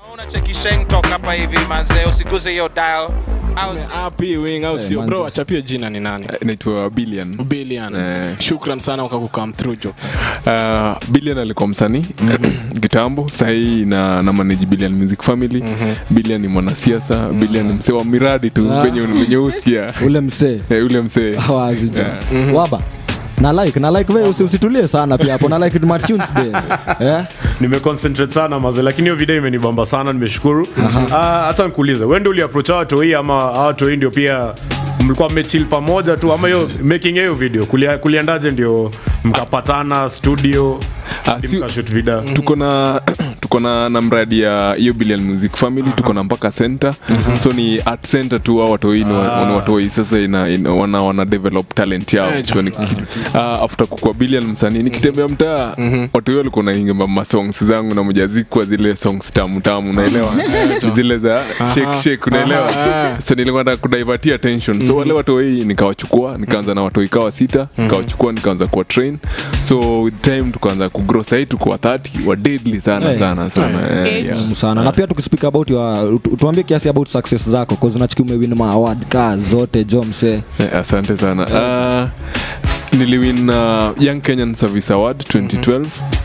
unacheki Sheng Talk hapa hivi mazee, usiguze hiyo dial au si- api wing au sio manze. bro achapie jina ni nani naitwa Billion. billion Eh. shukran sana ukakukam through jo Uh, Billion alikuwa msanii kitambo, sahii na, na manage Billion Music Family. Billion ni mwanasiasa, Billion ni msee wa miradi tu Ah. kwenye kwenye usikia ule msee Eh, ule msee wazi jo Yeah. waba na like na like wewe usi- usitulie sana pia hapo na like my tunes be eh nimeconcentrate sana maze lakini hiyo video imenibamba sana nimeshukuru Ah, hata nikuulize wewe ndio uliapproach watu hii ama hawa watu hii ndio pia mlikuwa mmechill pamoja tu ama hiyo making ya hiyo video kulia, kuliendaje ndio mkapatana studio Ah, hadi si- mkashoot video tuko na tuko na, na mradi ya hiyo Billion Music Family tuko na mpaka center so ni art center tu au watoi ni wa- ni watoi sasa ina, ina, wana, wana develop talent yao Eh, so ni, uh, after kukua Billion msanii nikitembea mtaa watoi walikuwa naingemba masongs zangu na mjazikwa zile songs tamu tamu unaelewa zile za shake shake unaelewa so nilikuwa nataka kudivertia attention so wale watoi nikawachukua nikaanza na watoi kawa sita nikawachukua nikaanza kuwa train so with time tukaanza kugrow sahii tuko wa 30 wa deadly sana Eh. sana sana eh, yeah. muhimu sana na pia tukispeak about your tu- tuambie kiasi about success zako cause nachiki umewin ma award ka zote jo msee Eh, asante sana uh, niliwin uh, young kenyan service award 2012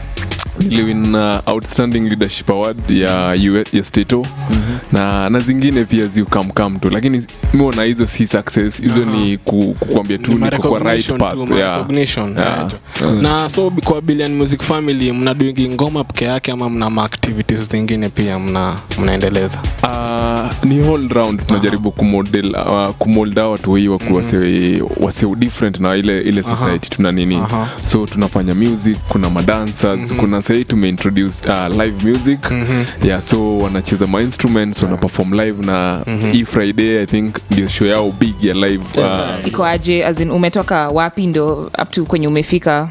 niliwin uh, outstanding leadership award ya, US, ya stato na, na zingine pia ziukamkam tu lakini miona hizo si success hizo ni ku, kukwambia tu Ni niko kwa right ma-recognition path tu, yeah. ma-recognition, Yeah. yeah, jo. na so kwa billion music family mnaduingi ngoma peke yake ama mna ma activities zingine pia mna mnaendeleza Uh, ni all round tunajaribu kumodel uh, kumolda watu hii wakuwa wase, wase different na ile ile society tuna nini Aha. so tunafanya music kuna madancers kuna sahii tumeintroduce uh, live music yeah so wanacheza ma instruments wana perform live na hii friday i think ndio show yao big ya live uh, iko aje as in umetoka wapi ndo up to kwenye umefika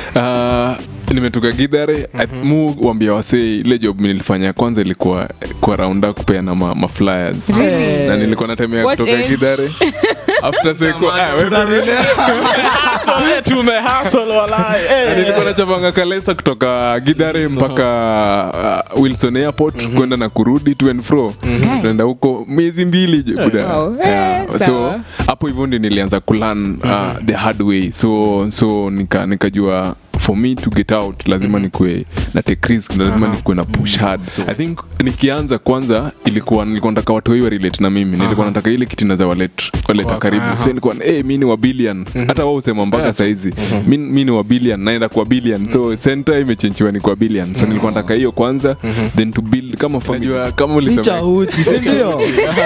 Uh, nimetoka gidhare mm-hmm. mu wambia wasee ile job nilifanya ya kwanza ilikuwa kwa raunda kupeana ma, ma flyers na nilikuwa natemea What kutoka age? gidhare after seko ah, wewe- Na nilikuwa nachapanga kalesa kutoka gidhare mpaka uh, wilson airport kwenda na kurudi to and fro tunaenda huko miezi mbili je, buda Wow. Yeah. Eh, so sawa. hapo hivyo ndio nilianza kulan uh, the hard way so so nika nikajua for me to get out lazima nikue na take risk na lazima nikuwe na push hard so i think nikianza kwanza ilikuwa nilikuwa nataka watu wao relate na mimi nilikuwa nataka ile kitu inaweza waleta waleta karibu so nilikuwa eh mimi ni wa billion hata wao usema mpaka saizi mimi mimi ni wa billion naenda kwa billion so center imechenjiwa ni kwa billion so nilikuwa nataka hiyo kwanza then to build kama familia kama ficha ulisema uchi sindio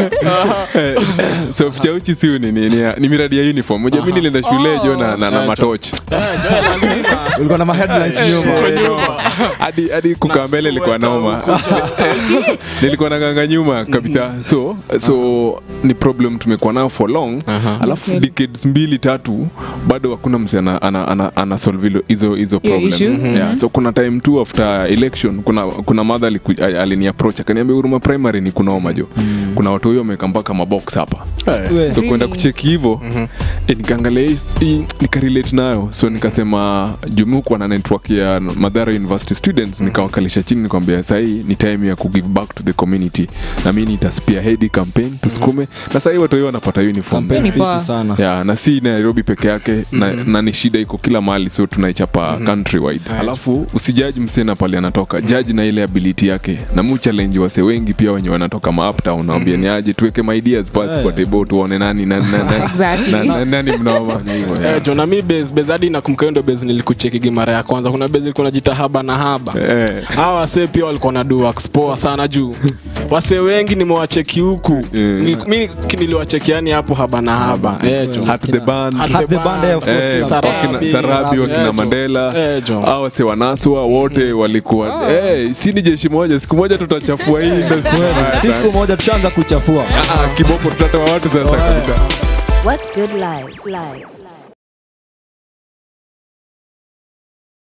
so fichauchi siu ni, ni, ni, ni miradi ya uniform moja mi nilienda shule jo na, na, na matochi ulikuwa na ma headlines nyuma hadi hadi kukaa mbele ilikuwa naoma nilikuwa naganga nyuma kabisa so so ni problem tumekuwa nayo for long alafu Okay. decades mbili tatu bado hakuna mse ana, ana, ana, ana solve hilo- hizo hizo Hiyo problem issue? yeah, so kuna time tu after election kuna kuna madha alini approach akaniambia huruma primary ni kunaoma jo kuna watu huyo wameweka mpaka mabox hapa We. so kwenda kucheki hivo eh, nikaangalia hii- hii nikarelate nayo so nikasema jumu kuwa na network ya madhara university students nikawakalisha chini nikwambia sahii ni time ya kugive back to the community na mi nitaspia hedi campaign tusukume na sahii watu hiyo wanapata uniform Kampeni Ni poa. fiti sana ya na si nairobi peke yake na, na ni shida iko kila mahali so tunaichapa countrywide alafu usijaji msena pale anatoka jaji na ile ability yake na mu challenge wase wengi pia wenye wanatoka ma uptown naambia ni aje tuweke my ideas pasi kwa table tuone nani nani nani Exactly. nani, nani, nani mnaoma hivyo yeah. Eh, jo na mi base base hadi nakumbuka hiyo ndo base nilikuchekigi mara ya kwanza kuna base ilikuwa najita haba na haba Eh. hawa wasee pia walikuwa na duax poa sana juu wasee wengi nimewacheki huku Yeah. Nil- mi niliwacheki yani hapo haba na haba Eh, jo. Hat the band Hat Hat the band, eh, of course, Eh, kila Sarabi. wakina- sarabi wakina Eh, jo. mandela Eh, jo. au wase wanaswa wote walikuwa eh, si ni jeshi moja siku moja tutachafua hii industry. si siku moja tushaanza kuchafua Ah, ah, kiboko tutatoa watu sasa kabisa What's good live? Live.